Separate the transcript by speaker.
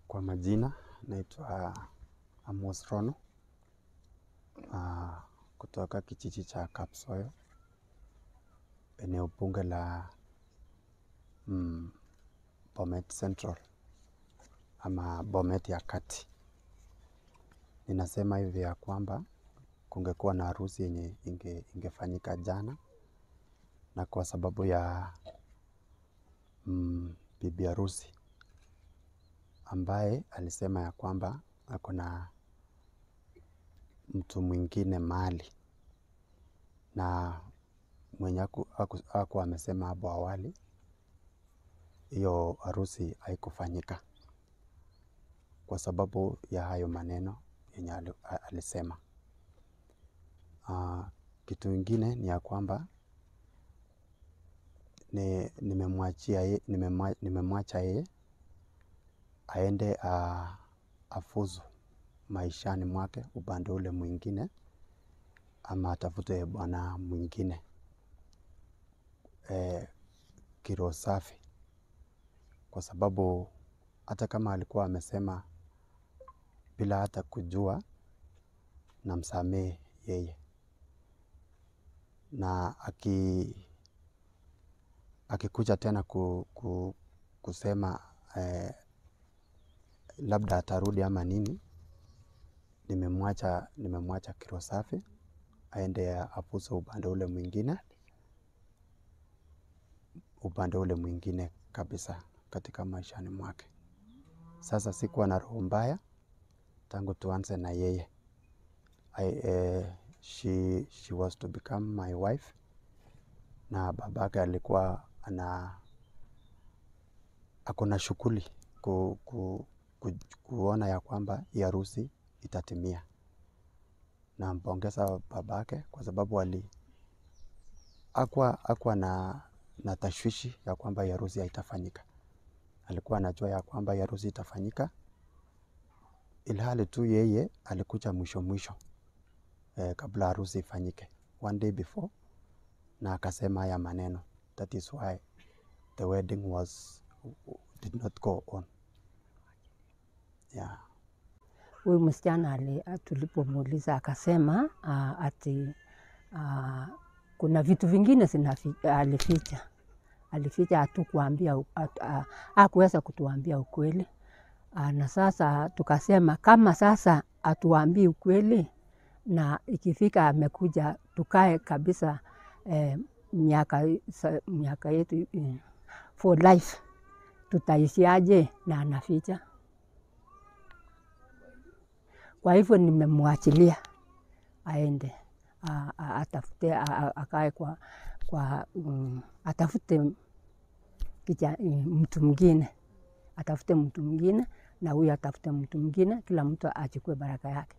Speaker 1: Kwa majina naitwa Amos Rono kutoka kijiji cha Kapsoyo, eneo bunge la Bomet Central ama Bomet ya kati. Ninasema hivi ya kwamba kungekuwa na harusi yenye ingefanyika jana, na kwa sababu ya bibi harusi ambaye alisema ya kwamba ako na mtu mwingine mahali na mwenye hakuwa amesema hapo awali, hiyo harusi haikufanyika kwa sababu ya hayo maneno yenye alisema. Kitu ingine ni ya kwamba nimemwacha yeye aende afuzu maishani mwake upande ule mwingine ama atafute bwana mwingine kiroho safi, kwa sababu hata kama alikuwa amesema bila hata kujua namsamehe yeye, na akikuja tena kusema labda atarudi ama nini, nimemwacha kiroho safi aende afuzu upande ule mwingine, upande ule mwingine kabisa katika maishani mwake. Sasa sikuwa na roho mbaya tangu tuanze na yeye. She was to become my wife na babake alikuwa ako na shughuli kuona ya kwamba hii harusi itatimia. Nampongeza babake kwa sababu hakuwa na tashwishi ya kwamba hii harusi haitafanyika. Alikuwa anajua ya kwamba hii harusi itafanyika, ilhali tu yeye alikuja mwisho mwisho kabla harusi ifanyike, one day before, na akasema haya maneno, that is why the wedding was did not go on. Yeah.
Speaker 2: Huyu msichana tulipomuuliza akasema ati kuna vitu vingine alificha, alificha hatukuambia, hakuweza kutuambia ukweli, na sasa tukasema kama sasa atuambii ukweli na ikifika amekuja tukae kabisa miaka yetu for life, tutaishiaje na anaficha? Kwa hivyo nimemwachilia aende atafute akae kwa, kwa atafute mtu mwingine, atafute mtu mwingine na huyu atafute mtu mwingine, kila mtu achukue baraka yake.